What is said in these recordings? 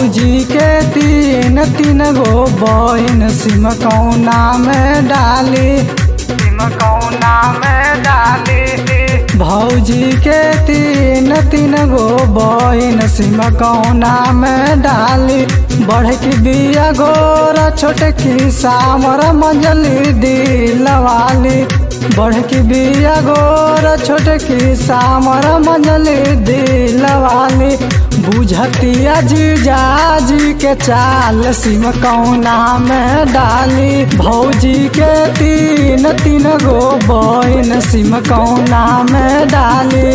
भौजी के तीन तीन गो बहिन सिम कौना में डाली सिम कौना में डाली भौजी के तीन तीन गो बहिन सिम कौना में डाली बढ़ की बिया गोरा छोटकी सामर मंजली दिलवाली बढ़ की बिया गोरा छोटकी सामर मंजली दिलवाली बुझतिया जीजा जी के चाल सिम कौना में डाली भौजी के तीन तीन गो बहिन सिम कौना में डाली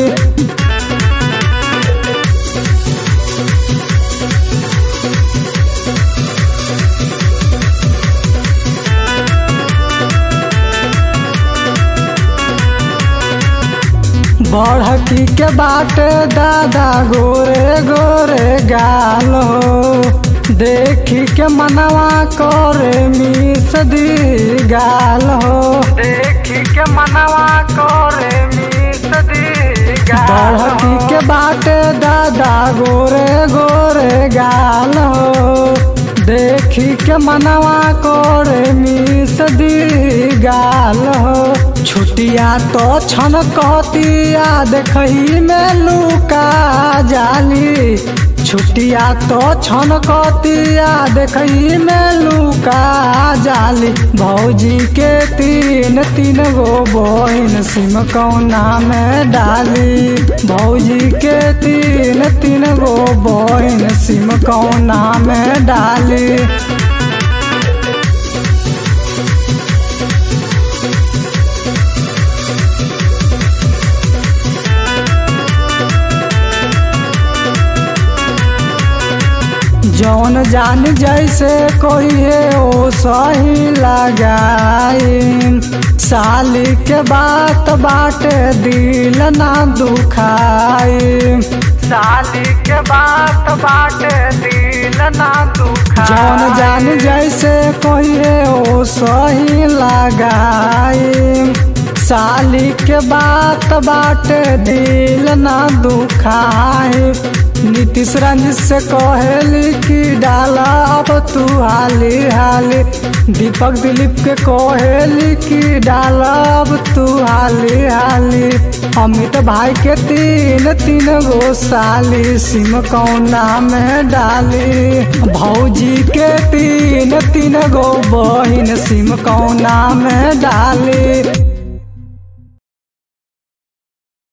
बढ़की के बाट दादा गोरे गोरे गाल हो देखी के मनवा करे मिस दी गाल हो देखी के मनवा करे मिस दी बढ़की के बाट दादा गोरे गोरे गाल हो देखी के मनवा करे मिस दी गाल हो छुटिया तो छन कहतिया देखही में लुका जाली छुटिया तो छन कहतिया देखही में लुका जाली भौजी के तीन तीन गो बहिन सिम कौना में डाली भौजी के तीन तीन गो बहिन सिम कौना में डाली जौन जान जैसे कोई है ओ सही लगाई साली के बात बाटे दिल ना दुखाई साली के बात बाटे दिल ना दुखाई जौन जान जैसे कोई है ओ सही लगाई साली के बात बाटे दिल ना दुखाई नीतीश रंजित से कहली कि डाला अब तू हाली हाली दीपक दिलीप के कहली कि डाला अब तू हाली हाली अमित भाई के तीन तीन गो साली सिम कौना में डाली भौजी के तीन तीन गो बहिन सिम कौना में डाली